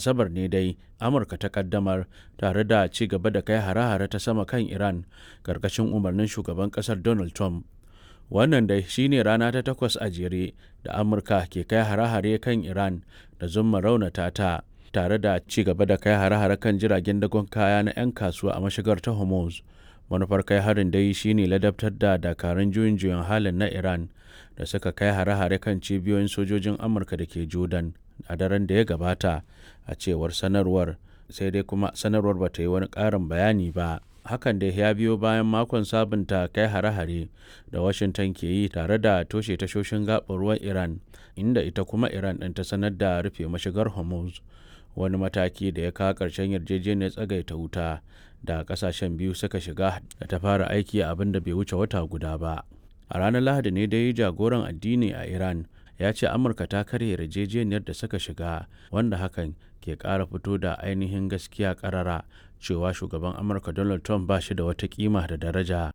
asabar ne dai amurka ta kaddamar tare da ci gaba da kai hare-hare ta sama kan iran karkashin umarnin shugaban kasar donald trump wannan dai shine rana ta takwas a jere da amurka ke kai hare-hare kan iran da zumma raunata ta tare da ci gaba da kai hare-hare kan jiragen dagon kaya na 'yan kasuwa a mashigar ta hormuz manufar kai harin dai shine ladabtar da dakarun juyin juyin halin na iran da suka kai hare-hare kan cibiyoyin sojojin amurka da ke jordan a daren da ya gabata a cewar sanarwar sai dai kuma sanarwar ba ta yi wani ƙarin bayani ba hakan da ya biyo bayan makon sabunta kai hare-hare da washington ke yi tare da toshe tashoshin gaɓar ruwan iran inda ita kuma iran ɗin ta sanar da rufe mashigar hormuz wani mataki da ya kawo ƙarshen yarjejeniyar tsagaita wuta da ƙasashen biyu suka shiga da ta fara aiki a abin da bai wuce wata guda ba a ranar lahadi ne dai jagoran addini a iran ya ce amurka ta karya yarjejeniyar da suka shiga wanda hakan ke ƙara fito da ainihin gaskiya ƙarara cewa shugaban amurka donald trump ba shi da wata kima da daraja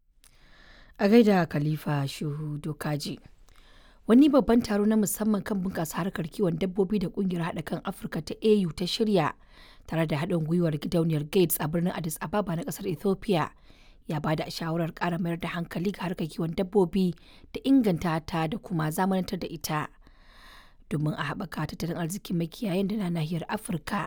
a gaida khalifa shuhu dokaji wani babban taro na musamman kan bunƙasa harkar kiwon dabbobi da ƙungiyar haɗa kan afirka ta au ta shirya tare da haɗin gwiwar gidauniyar gates a birnin addis ababa na ƙasar ethiopia ya ba da shawarar ƙara mayar da hankali ga harkar kiwon dabbobi da inganta ta da kuma zamanantar da ita domin a haɓaka tattalin arzikin makiyayan da na nahiyar afirka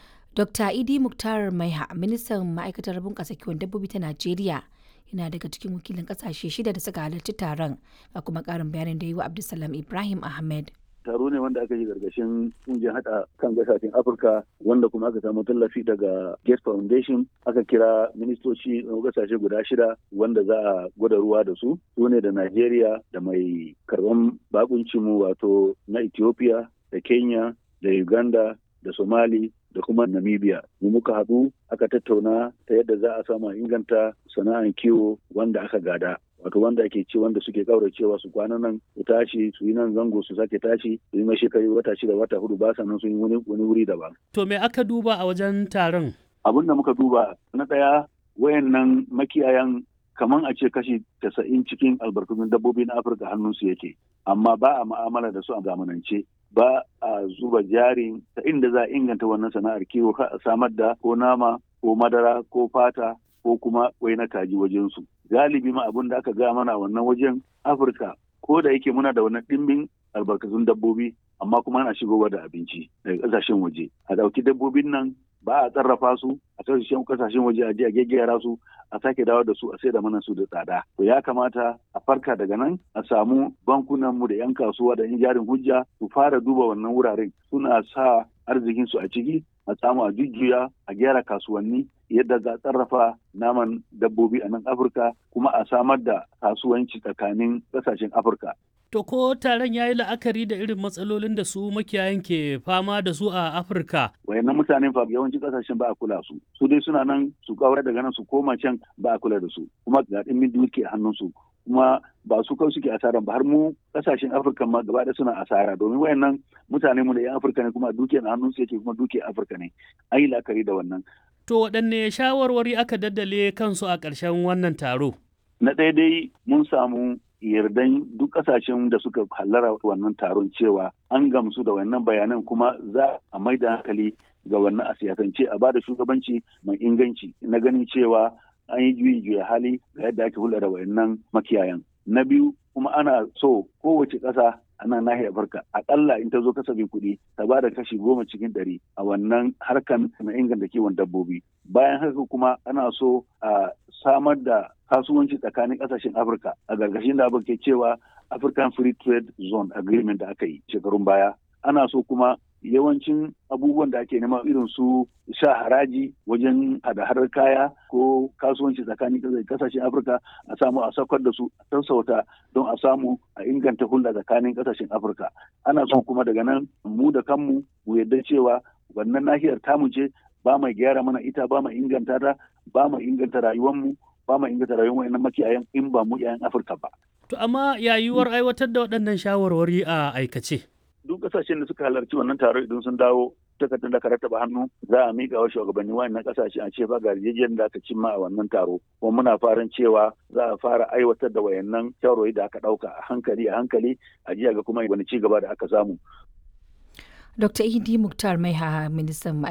dr idi muktar maiha ministan ma'aikatar bunƙasa kiwon dabbobi ta najeriya yana daga cikin wakilin ƙasashe shida da suka halarci taron ga kuma ƙarin bayanin da yi wa abdulsalam ibrahim ahmed taro ne wanda aka yi gargashin kungiyar hada kan gasashen afirka wanda kuma aka samu tallafi daga gates foundation aka kira ministoci na gasashe guda shida wanda za a gwada ruwa da su su ne da nigeria da mai karban bakuncinmu wato na ethiopia da kenya da uganda da somali da kuma namibia mu muka haɗu aka tattauna ta yadda za a samu inganta sana'an kiwo wanda aka gada wato wanda ake ci wanda suke kauracewa su kwana nan su tashi su yi nan zango su sake tashi su yi shekaru wata shida wata hudu ba sannan sun yi wani wuri daban. To me aka duba a wajen taron? Abin da muka duba na ɗaya wayannan makiyayan kaman a ce kashi casa'in cikin albarkatun dabbobi na Afirka hannunsu yake amma ba a ma'amala da su a zamanance ba a zuba jari ta inda za a inganta wannan sana'ar kiwo a samar da ko nama ko madara ko fata ko kuma wai na kaji wajensu. Galibi ma abin da aka gaya mana wannan wajen Afirka ko da yake muna da wannan ɗimbin albarkatun dabbobi amma kuma ana shigowa da abinci daga ƙasashen waje. A ɗauki dabbobin nan ba a tsarrafa su a kasashen kasashen waje a je a gaggera su a sake dawo da su a sai da mana su da tsada to ya kamata a farka daga nan a samu bankunan mu da yan kasuwa da yan jarin hujja su fara duba wannan wuraren suna sa arzikin su a ciki a samu a jujjuya a gyara kasuwanni yadda za a tsarrafa naman dabbobi a nan afirka kuma a samar da kasuwanci tsakanin kasashen afirka To ko taron ya yi la'akari da irin matsalolin da su makiyayan ke fama da su a Afirka? Wayannan mutanen fa yawancin kasashen ba a kula su. Su dai suna nan su kawar daga nan su koma can ba a kula da su. Kuma ga ɗimbin duke hannun su. Kuma ba su kawai suke asara ba har mu kasashen Afirka ma gaba da suna asara domin wayannan mutane mu da 'yan Afirka ne kuma dukiyar hannun su yake kuma dukiyar Afirka ne. An yi la'akari da wannan. To waɗanne shawarwari aka daddale kansu a ƙarshen wannan taro? Na ɗaya dai mun samu yardan duk kasashen da suka hallara wannan taron cewa an gamsu da wannan bayanan kuma za a mai da hankali ga wannan a siyasance a bada shugabanci mai inganci na ganin cewa an yi juyi juya hali ga yadda ake hulɗa da wayannan makiyayan na biyu kuma ana so kowace ƙasa a nan nahiyar Afirka akalla in ta zo kasafin kuɗi ta ba da kashi goma cikin ɗari a wannan harkan na inganta kiwon dabbobi bayan haka kuma ana so a samar da kasuwanci tsakanin ƙasashen Afirka a gargashin da abin ke cewa African Free Trade Zone Agreement da aka yi shekarun baya ana so kuma yawancin abubuwan da ake nema irin su sha haraji wajen hada-hadar kaya ko kasuwanci tsakanin kasashen afirka a samu a saukar da su a sassauta don a samu a inganta hulɗa tsakanin kasashen afirka ana son kuma daga nan mu da kanmu mu yarda cewa wannan nahiyar tamu ce ba mai gyara mana ita ba mai inganta ta ba mai inganta rayuwarmu ba mai inganta rayuwar wayannan makiyayan in ba mu 'ya'yan afirka ba. to amma yayuwar aiwatar da waɗannan shawarwari a aikace. duk kasashen da suka halarci wannan taro idan sun dawo takardar da ka rattaba hannu za a miƙa wa shugabanni wayannan kasashe a ce ba ga yarjejeniyar da aka cimma a wannan taro kuma muna farin cewa za a fara aiwatar da wayannan shawarwari da aka ɗauka a hankali a hankali a jiya ga kuma wani ci gaba da aka samu Dr. Idi Muktar Maiha ministan